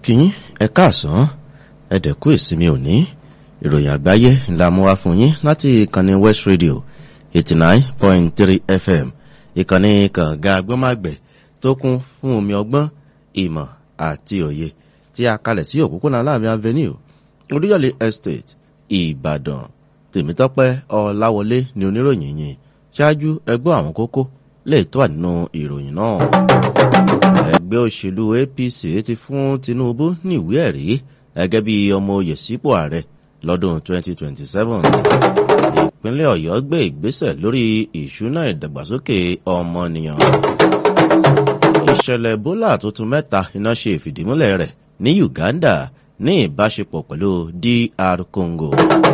kíyín ẹ káàsán ẹ dẹ̀kú ìsinmi òní ìròyìn àgbáyé ńlá mú wá fún yín láti ìkànnì west radio eighty nine point three fm ìkànnì kànga agbọ́mágbẹ̀ tó kún fún omi ọgbọ́n ìmọ̀ àti òye tí a kalẹ̀ sí òpópónà láàmì avenue olúyọ̀lé estate ìbàdàn tèmítọ́pẹ́ ọláwọlé ni oníròyìn yìí ṣáájú ẹgbọ́ àwọn kókó lè tó wà nínú ìròyìn náà ẹgbẹ́ òṣèlú apc ti fún tinubu ní ìwé ẹ̀rí gẹ́gẹ́ bí ọmọ oyè sípò ààrẹ lọ́dún 2027 ìpínlẹ̀ ọ̀yọ́ gbé ìgbésẹ̀ lórí ìṣúná ìdàgbàsókè ọmọnìyàn ìṣẹ̀lẹ̀ ebola tuntun mẹ́ta iná ṣe ìfìdímúlẹ̀ rẹ̀ ní uganda ní ìbáṣepọ̀ pẹ̀lú dr congo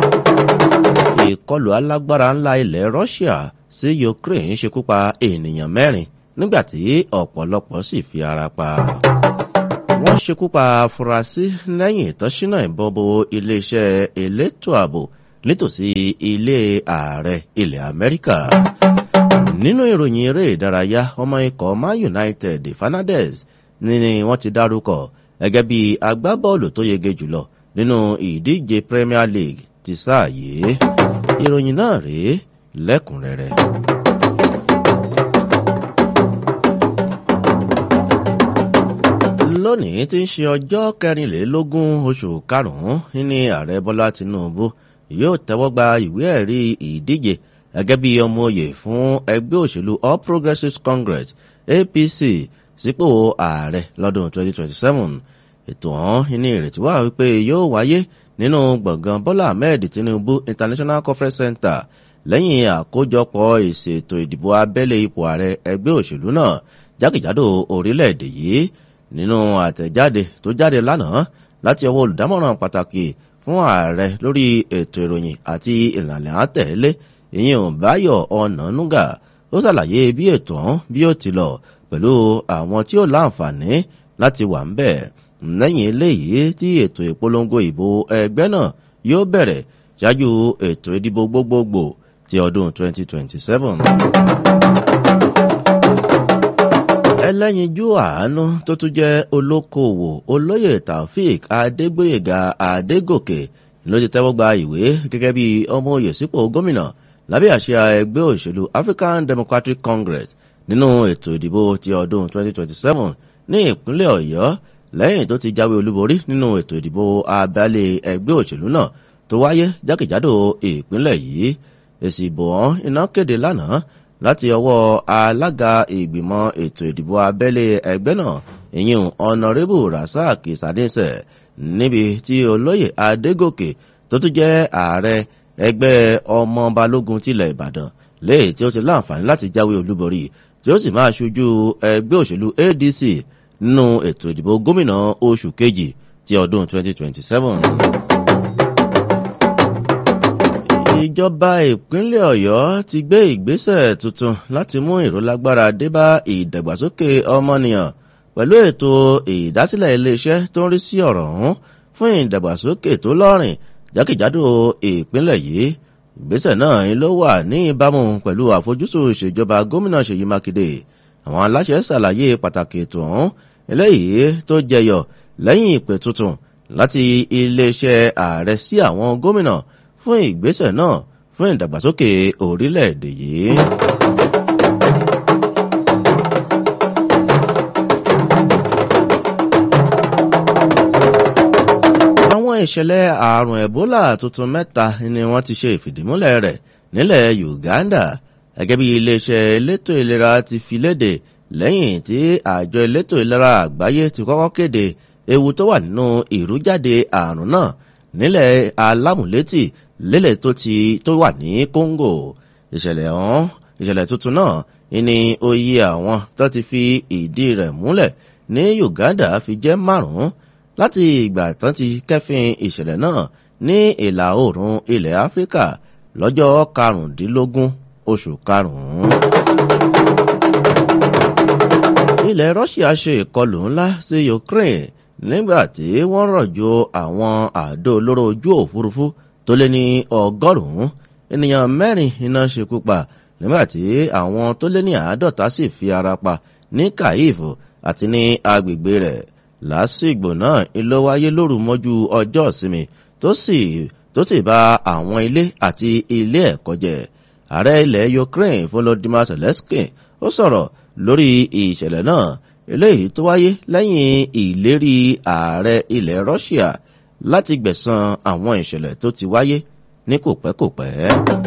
ìkọlù alágbára ńlá ilẹ̀ russia sí ukraine ṣekú pa ènìyàn mẹ́rin nígbàtí ọ̀pọ̀lọpọ̀ sì fi ara pa. wọ́n ṣekú pa afurasí lẹ́yìn ìtọ́sínà ìbọn bo iléeṣẹ́ elétò ààbò nítòsí ilé ààrẹ ilẹ̀ amẹ́ríkà. nínú ìròyìn eré ìdárayá ọmọ ikọ̀ man united fernandez ni wọ́n ti dárúkọ gẹ́gẹ́ bí agbábọ́ọ̀lù tó yege jùlọ nínú ìdíje premier league ti sáà yìí. ìròyìn náà rèé lẹ́kùnrẹ́rẹ́. lónìí tí ń ṣe ọjọ́ kẹrìnlélógún oṣù karùn-ún ní ààrẹ bọ́lá tinubu yóò tẹ́wọ́ gba ìwé ẹ̀rí ìdíje gẹ́gẹ́ bí ọmọ òye fún ẹgbẹ́ òṣèlú all progressives congress apc sípò ààrẹ lọ́dún 2027 ètò ọ̀hún ní ìrètí wà wípé yóò wáyé nínú gbọ̀ngàn bọ́lá ahmed tinubu international conference center lẹ́yìn àkójọpọ̀ ìṣètò ìdìbò abẹ́lé ipò ààrẹ ẹgbẹ́ òṣèlú náà jákèjádò orílẹ̀-èdè yìí nínú àtẹ̀jáde tó jáde lánàá láti ọwọ́ olùdámọ̀ràn pàtàkì fún ààrẹ lórí ètò ìròyìn àti ìlànà àtẹ̀lé ìyẹn báyọ̀ ọ̀nànúgà ó ṣàlàyé bí ètò ọ̀hún bí ó ti lọ pẹ̀lú àwọn tí ó láǹfààní láti wà ń bẹ̀ lẹ́yìn eléyìí tí ètò ìpolongo ìbò ẹgbẹ́ náà yóò bẹ̀rẹ̀ ṣáájú ètò ìdìbò gbogbogbò ti ọdún 2027 ẹlẹ́yinjú àánú tó tún jẹ́ olókoòwò olóyè taofik adégbòyèga adégòkè ló ti tẹ́wọ́ gba ìwé gẹ́gẹ́ bí ọmọ òye sípò gómìnà lábẹ́ àṣẹ ẹgbẹ́ òṣèlú african democratic congress nínú ètò ìdìbò ti ọdún 2027 ní ìpínlẹ̀ ọ̀yọ́ lẹ́yìn tó ti jáwé olúborí nínú ètò ìdìbò abẹ́lé ẹgbẹ́ òṣèlú náà tó wáyé jákèjádò ìpínlẹ̀ yìí èsì ìbò ọ̀hún iná kéde lánàá láti ọwọ́ alága ìgbìmọ̀ ètò ìdìbò abẹ́lé ẹgbẹ́ náà ìyún ọ̀nàrẹ́bù rasaq sadinṣẹ́ níbi tí olóyè adégòkè tó tún jẹ́ ààrẹ ẹgbẹ́ ọmọ balógun tilẹ̀ ìbàdàn léyìí tí ó ti láǹfààní láti jáwé olúborí tí ó sì máa ṣojú ẹgbẹ́ òṣèlú adc nínú ètò ìdìbò gómìnà oṣù kejì ti ọdún 2027 ìjọba ìpínlẹ̀ ọ̀yọ́ ti gbé ìgbésẹ̀ tuntun láti mú ìrólágbára débá ìdàgbàsókè ọmọnìyàn pẹ̀lú ètò ìdásílẹ̀ iléeṣẹ́ tó ń rí sí ọ̀rọ̀ ọ̀hún fún ìdàgbàsókè tó lọ́rìn jákèjádò ìpínlẹ̀ yìí ìgbésẹ̀ náà ló wà ní ìbámu pẹ̀lú àfojúsùn ìṣèjọba gómìnà ṣèyí mákindé àwọn aláṣẹ ṣàlàyé pàtàkì ètò ọ̀hún eléyìí tó jẹyọ lẹ́yìn ìpè tuntun láti iléeṣẹ́ ààrẹ sí àwọn gómìnà fún ìgbésẹ̀ náà fún ìdàgbàsókè orílẹ̀-èdè yìí. àwọn ìṣẹ̀lẹ̀ àrùn ebola tuntun mẹ́ta ni wọ́n ti ṣe ìfìdímúlẹ̀ rẹ̀ nílẹ̀ uganda gẹ́gẹ́ bí iléeṣẹ́ elétò ìlera ti fi léde lẹ́yìn tí àjọ elétò ìlera àgbáyé ti kọ́kọ́ kéde ewu tó wà nínú ìrújáde àrùn náà nílẹ̀ alámùlétì lélẹ̀ tó ti tó wà ní congo ìṣẹ̀lẹ̀ ọ̀hún ìṣẹ̀lẹ̀ tuntun náà ní oyè àwọn tó ti fi ìdí rẹ̀ múlẹ̀ ní uganda fi jẹ́ márùn-ún láti ìgbà tán ti kẹ́fìn ìṣẹ̀lẹ̀ náà ní ìlà oòrùn ilẹ̀ áfíríkà lọ́jọ́ karùndínlógún oṣù karùn-ún. ilẹ̀ russia ṣe ìkọlù ńlá sí ukraine nígbà tí wọ́n rọ̀jò àwọn àdó olóró ojú òfurufú tó lé ní ọgọ́rùn-ún ènìyàn mẹ́rin iná ṣekú pa nígbàtí àwọn tó lé ní àádọ́ta sì fi ara pa ní kàyíf àti ní agbègbè rẹ̀ lásìgbò náà ló wáyé lóru mọ́jú ọjọ́ ìsinmi tó sì tó sì bà àwọn ilé àti ilé ẹ̀kọ́ jẹ́ ààrẹ ilẹ̀ ukraine volodymyr zelensky ó sọ̀rọ̀ lórí ìṣẹ̀lẹ̀ náà eléyìí tó wáyé lẹ́yìn ìlérí ààrẹ ilẹ̀ russia láti gbẹ̀san àwọn ìṣẹ̀lẹ̀ tó ti wáyé ní kòpẹ́kòpẹ́.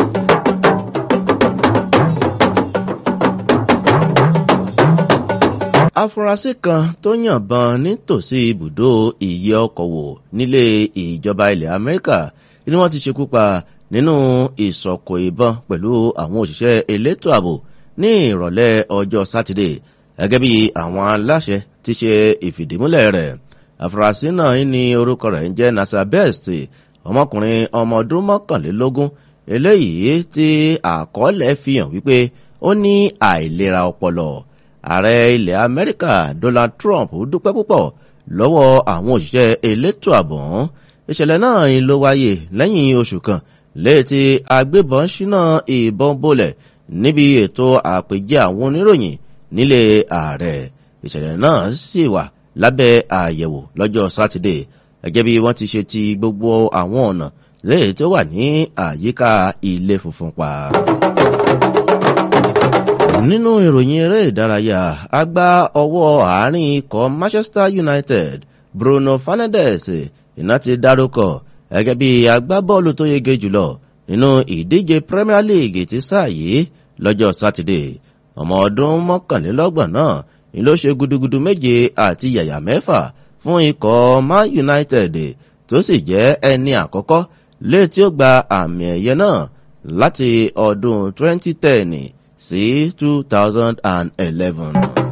afurasí kan tó yànbọn nítòsí ibùdó ìyẹ ọkọ̀ wò nílé ìjọba ilẹ̀ amẹ́ríkà ni wọ́n ti ṣekú pa nínú ìsọ̀kò ìbọn pẹ̀lú àwọn òṣìṣẹ́ elétò ààbò ní ìrọ̀lẹ́ ọjọ́ sátidé gẹ́gẹ́ bí àwọn aláṣẹ ti ṣe ìfìdímúlẹ̀ rẹ̀ afurasí náà ní orúkọ rẹ̀ ń jẹ́ nasa best ọmọkùnrin ọmọ ọdún mọ́kànlélógún eléyìí tí àkọọ́lẹ̀ fi hàn wípé ó ní àìlera ọpọlọ ààrẹ ilẹ̀ amẹ́ríkà donald trump dúpẹ́ púpọ̀ lọ́wọ́ àwọn òṣìṣẹ́ elétò ààbò ìṣẹ̀lẹ̀ náà ló wáyé lẹ́yìn oṣù kan léètì agbébọn ṣínà ìbọn bolẹ̀ níbi ètò àpèjẹ àwọn oníròyìn nílé ààrẹ ìṣẹ̀lẹ̀ náà sì wà lábẹ́ àyẹ̀wò lọ́jọ́ sátidé gẹ́gẹ́ bí wọ́n ti ṣe ti gbogbo àwọn ọ̀nà léè tó wà ní àyíká ilé funfun pa. nínú ìròyìn eré ìdárayá agbá ọwọ́ àárín ikọ̀ manchester united bruno fernandes iná ti dárúkọ gẹ́gẹ́ bí agbábọ́ọ̀lù tó yege jùlọ nínú ìdíje premier league ti sáà yìí lọ́jọ́ sátidé ọmọ ọdún mọ́kànlélọ́gbọ̀n náà ni ló ṣe gudugudu méje àti yàyà mẹ́fà fún ikọ̀ man united tó sì jẹ́ ẹni àkọ́kọ́ létí ó gba àmì ẹ̀yẹ náà láti ọdún 2010 sí 2011.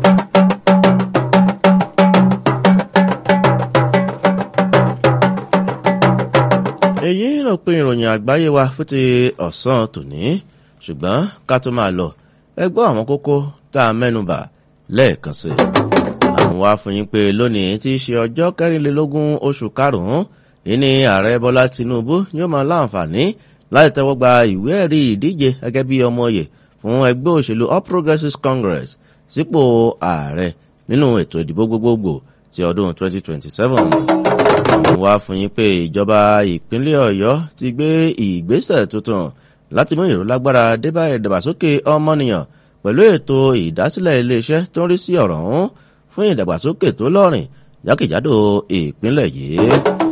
èyí ló pin ìròyìn àgbáyé wa fún ti ọ̀sán tòní ṣùgbọ́n ká tó máa lọ ẹ gbọ́ àwọn kókó tá a mẹ́nubà lẹ́ẹ̀kan sí i. àwọn wá fún yín pé lónìí tí í ṣe ọjọ́ kẹrìnlélógún oṣù karùn-ún ìní ààrẹ bọ́lá tinubu yóò máa láǹfààní láti tẹ́wọ́ gba ìwé ẹ̀rí ìdíje gẹ́gẹ́ bí ọmọ òye fún ẹgbẹ́ òṣèlú all progressives congress sípò ààrẹ nínú ètò ìdìbò gbogbogbò ti ọdún 2027 àwọn wá fún yín pé ìjọba ìpínlẹ̀ ọ̀yọ́ ti gbé ìgbésẹ̀ tuntun láti mú ìrólágbára débà ìdàgbàsókè ọmọnìyàn pẹ̀lú ètò ìdásílẹ̀ iléeṣẹ́ tó ń rí sí ọ̀rọ̀ ọ̀hún fún ìdàgbàsókè tó lọ́rìn jákèjádò ìpínlẹ̀ yìí.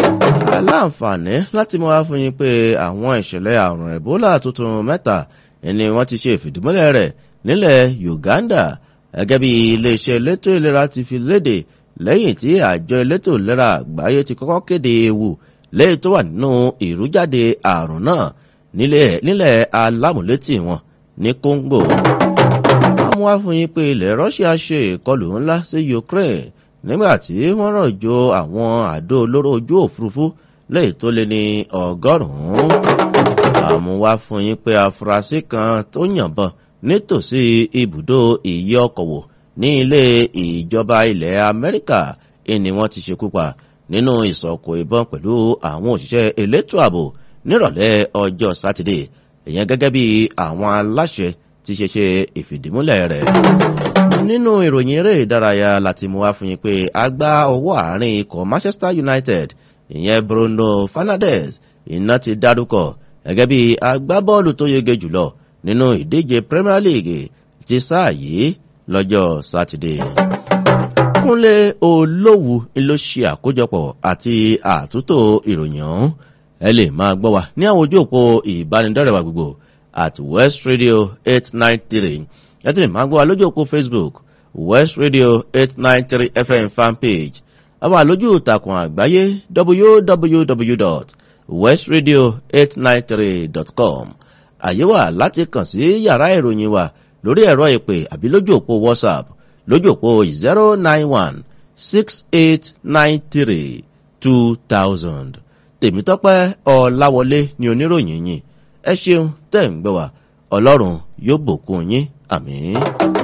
aláǹfààní láti mú wá fún yín pé àwọn ìṣẹ̀lẹ̀ àrùn ẹ̀bólà tuntun mẹ́ta ni wọ́n ti ṣe ìfìdímúlẹ̀ rẹ̀ nílẹ̀ uganda gẹ́gẹ́ bí iléeṣẹ́ elétò ìlera ti fi léde lẹ́yìn tí àjọ elétò ìlera àgbáyé ti kọ́kọ́ kéde ewu lẹ́yìn tó wà nínú ìrújáde àrùn náà nílẹ̀ alámúlétì wọn ní congo wọ́n wá fún yín pé ilẹ̀ russia ṣe ìkọlù ńlá sí ukraine nígbà tí wọ́n rọ̀jò àwọn àdó olóró ojú òfurufú lẹ́yìn tó lé ní ọgọ́rùn-ún. àmú wá fún yín pé afurasí kan tó yànbọn nítòsí ibùdó ìyẹ ọkọ̀ wò ní ilé ìjọba ilẹ̀ amẹ́ríkà ni wọ́n ti ṣekú pa nínú ìsọ̀kò ìbọn pẹ̀lú àwọn òṣìṣẹ́ elétò ààbò nírọ̀lẹ́ ọjọ́ sátidé ìyẹn gẹ́gẹ́ bí àwọn aláṣẹ ti ṣe ṣe ìfìdímúlẹ̀ rẹ̀. nínú ìròyìn eré ìdárayá láti mú wá fún yín pé a gbá ọwọ́ àárín ikọ̀ manchester united ìyẹn bruno fernandes iná ti dárúkọ gẹ́gẹ́ bí agbábọ́ọ̀lù tó yege jùlọ nínú ìdíje premier league ti sáà yìí lọ́jọ́ sátidé. kúnlé olówù ló ṣe àkójọpọ̀ àti àtúntò ìròyìn ọ̀hún ẹ lè máa gbọ́ wa ní àwọn ojú òpó ìbánidọ́rẹ̀wá gbogbo at west radio eight nine three ẹ ti lè máa gbọ́ wa lójú òpó facebook west radio eight nine three fm fanpage àwa lójú ìtàkùn àgbáyé www.westradio893.com àyè wà láti kàn sí yàrá ìròyìn wa lórí ẹ̀rọ ìpè àbí lójú òpó whatsapp lójú òpó zero nine one six eight nine three two thousand tèmítọ́pẹ́ ọ̀làwọlé ni oníròyìn yìí ẹ ṣeun tẹ̀ ń gbọ́ wa ọlọ́run yóò bòkun yín àmì.